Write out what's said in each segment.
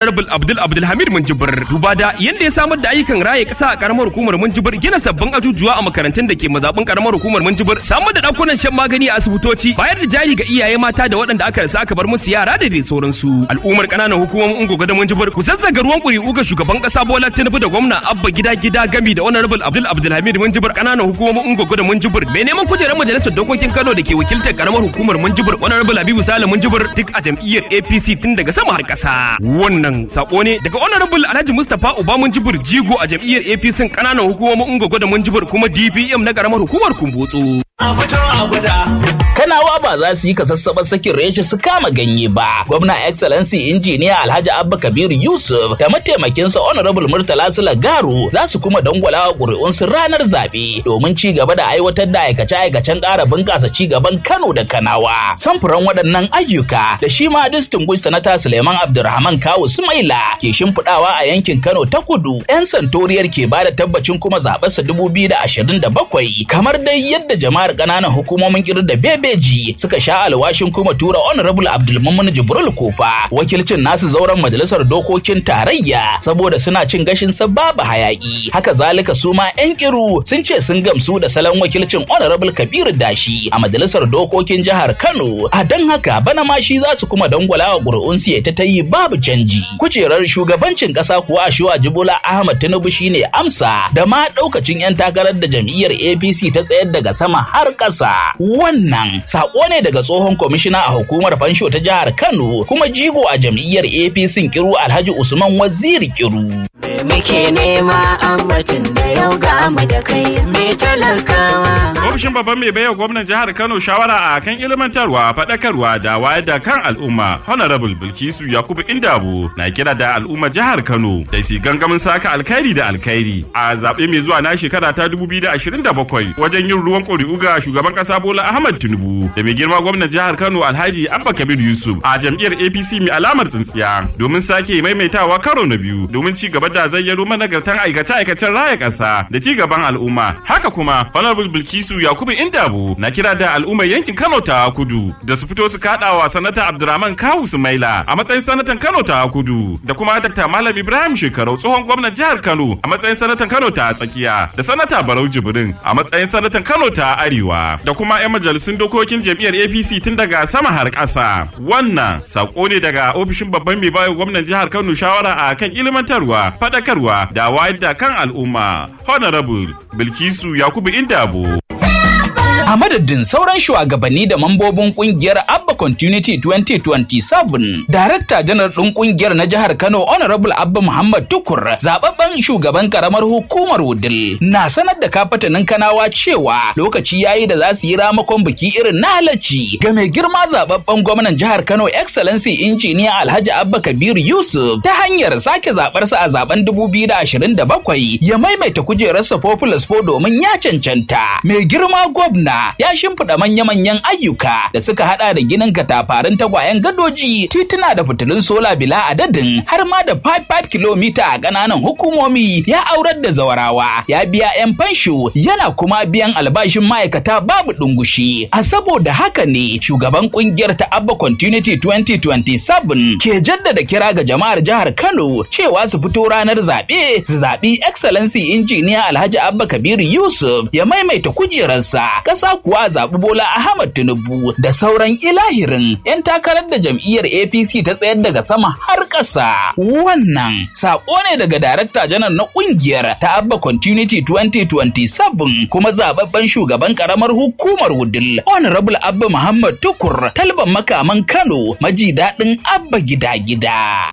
honorable abdul abdulhamid munjibir duba da yanda ya samar da ayyukan raye kasa a karamar hukumar munjibir gina sabbin ajujuwa a makarantun da ke mazaɓin karamar hukumar munjibir samar da ɗakunan shan magani a asibitoci bayar da jari ga iyaye mata da waɗanda aka rasa aka bar musu yara da dai sauransu al'ummar ƙananan hukumomin ungogo da munjibir ku zazzaga ruwan ƙuri'u ga shugaban ƙasa bola tinubu da gwamna abba gida gida gami da honorable abdul abdulhamid munjibir ƙananan hukumomin ungogo da munjibir mai neman kujerar majalisar dokokin kano da ke wakiltar karamar hukumar munjibir honorable habibu sale munjibir duk a jam'iyyar apc tun daga sama har ƙasa wannan sako ne daga honorable alhaji mustapha uba munjibir jigo a jam'iyyar apc ƙananan hukumomin ungogo da munjibir kuma dpm na karamar hukumar kumbotso Kanawa ba za su yi kasassaɓar sakin reshe su kama ganye ba. Gwamna Excellency Injiniya Alhaji Abba Kabiru Yusuf da mataimakinsa Honorable Murtala Sula Garu za su kuma dangwala wa ƙuri'unsu ranar zaɓe domin ci gaba da aiwatar da aikace-aikacen ƙara bunƙasa ci gaban Kano da Kanawa. Samfuran waɗannan ayyuka da shi ma Distinguished Sanata Suleiman Abdulrahman Kawu Sumaila ke shimfiɗawa a yankin Kano ta kudu. 'Yan santoriyar ke ba da tabbacin kuma zaɓarsa bakwai kamar dai yadda jama'ar ƙananan hukumomin kirin da bebeji suka sha alwashin kuma tura honorable abdulmumin jibril kofa wakilcin nasu zauren majalisar dokokin tarayya saboda suna cin gashin sa babu hayaki haka zalika su ma yan kiru sun ce sun gamsu da salon wakilcin honorable kabiru dashi a majalisar dokokin jihar kano a don haka bana ma shi za su kuma dangwala wa ƙuri'un su ta ta yi babu canji kujerar shugabancin ƙasa kuwa a shiwa jibola ahmad tinubu shine amsa da ma ɗaukacin yan takarar da jam'iyyar apc ta tsayar daga sama har ƙasa wannan sako ne daga tsohon kwamishina a hukumar fansho ta jihar Kano kuma jigo a jam'iyyar APC Kiru Alhaji Usman Waziri Kiru. muke nema ambatin da yau ga mu da kai me talakawa Ofishin babban mai baiwa gwamnan jihar Kano shawara a kan ilmantarwa, faɗakarwa da wayar da kan al'umma. Honorable Bilkisu Yakubu Indabo na kira da al'umma jihar Kano da su gangamin saka alkhairi da alkhairi a zaɓe mai zuwa na shekara ta 2027 wajen yin ruwan ƙuri'u ga shugaban ƙasa Bola Ahmad Tinubu da mai girma gwamnan jihar Kano Alhaji Abba Kabir Yusuf a jam'iyyar APC mai alamar tsintsiya domin sake maimaitawa karo na biyu domin ci gaba da zayyano managartan aikace-aikacen raya ƙasa da ci gaban al'umma. Haka kuma Honorable Bilkisu Yakubu Indabo na kira da al'ummar yankin Kano ta Kudu da su fito su kaɗawa sanata Abdurrahman Kawu Sumaila a matsayin sanatan Kano ta Kudu da kuma Dr. Malam Ibrahim Shekarau tsohon gwamnan jihar Kano a matsayin sanatan Kano ta Tsakiya da sanata Barau Jibrin a matsayin sanatan Kano ta Arewa da kuma 'yan majalisun dokokin jam'iyyar APC tun daga sama har ƙasa. Wannan sako ne daga ofishin babban mai bayo gwamnan jihar Kano shawara a kan ilmantarwa, faɗakarwa da wayar da kan al'umma. Honorable Bilkisu Yakubu Indabo. A madadin sauran shugabanni da mambobin kungiyar Abba Continuity 2027, Darakta janar ɗin kungiyar na jihar Kano Honorable Abba Muhammad Tukur, zababben shugaban karamar hukumar Wudil, na sanar da kafatanin Kanawa cewa lokaci yayi da za su yi ramakon biki irin na halacci ga mai girma zababben gwamnan jihar Kano Excellency Injiniya Alhaji Abba Kabir Yusuf ta hanyar sake zabarsa a zaben 2027 ya maimaita kujerarsa Populous Po domin ya cancanta. Mai girma gwamna ya shimfiɗa manya-manyan ayyuka da suka hada da ginin katafarin tagwayen gadoji tituna da fitilun sola bila adadin har ma da 5-5 kilomita a ƙananan hukumomi ya aurar da zawarawa ya biya 'yan fansho yana kuma biyan albashin ma'aikata babu ɗungushi a saboda haka ne shugaban kungiyar ta abba continuity 2027 ke jaddada kira ga jama'ar jihar kano cewa su fito ranar zaɓe su zaɓi excellency injiniya alhaji abba kabiru yusuf ya maimaita kujerarsa ƙasa kuwa zaɓi Bola Ahmad Tinubu da sauran ilahirin 'yan takarar da jam'iyyar APC ta tsayar daga sama har ƙasa. Wannan saƙo ne daga Darakta Janar na ƙungiyar ta Abba Continuity 2027 kuma zaɓaɓɓen shugaban ƙaramar hukumar Wudil Honorable Abba Muhammad Tukur talban makaman Kano maji daɗin Abba gida-gida.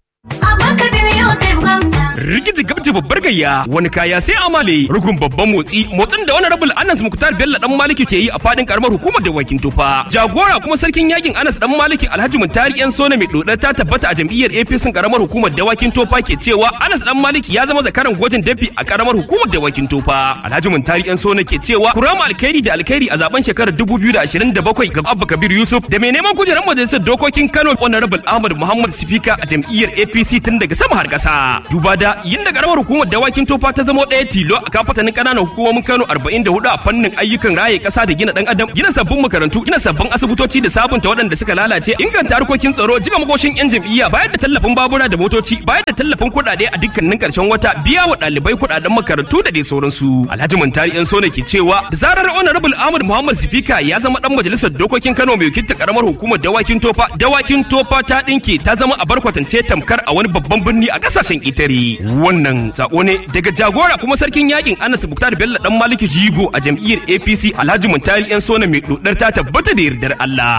Rigiji gabji babbar gayya wani kaya sai amale rugun babban motsi motsin da wani rabul Anas Muktar Bello dan Maliki ke yi a fadin karamar hukumar dawakin tufa. Jagora kuma sarkin yakin Anas dan Maliki Alhaji Muntari yan sona mai dodar ta tabbata a jam'iyyar APC karamar hukumar dawakin tofa ke cewa Anas dan Maliki ya zama zakaran gwajin dafi a karamar hukumar dawakin tofa. Alhaji Muntari yan sona ke cewa kurama alkhairi da alkhairi a zaben shekarar 2027 ga Abba Kabir Yusuf da mai neman kujerar majalisar dokokin Kano Honorable Ahmad Muhammad Sifika a jam'iyyar APC APC tun daga sama har ƙasa. Duba da yinda karamar hukumar dawakin tofa ta zama ɗaya tilo a kafatanin ƙananan hukumomin Kano 44 a fannin ayyukan raye ƙasa da gina ɗan adam, gina sabbin makarantu, gina sabbin asibitoci da sabunta waɗanda suka lalace, inganta harkokin tsaro, jiga makoshin 'yan jam'iyya, bayar da tallafin babura da motoci, bayar da tallafin kuɗaɗe a dukkanin ƙarshen wata, biya wa ɗalibai kuɗaɗen makarantu da dai sauransu. Alhaji Muntari 'yan so ne ke cewa da zarar Honorable Ahmad Muhammad Sifika ya zama ɗan majalisar dokokin Kano mai wakilta karamar hukumar dawakin tofa, dawakin tofa ta ɗinke ta zama a barkwatance tamkar a wani babban birni a ƙasashen ƙetare. Wannan sako ne daga jagora kuma sarkin yakin Anas Buktar Bello dan Maliki Jigo a jam'iyyar APC Alhaji Muntari 'yan so mai dodar ta tabbata da yardar Allah.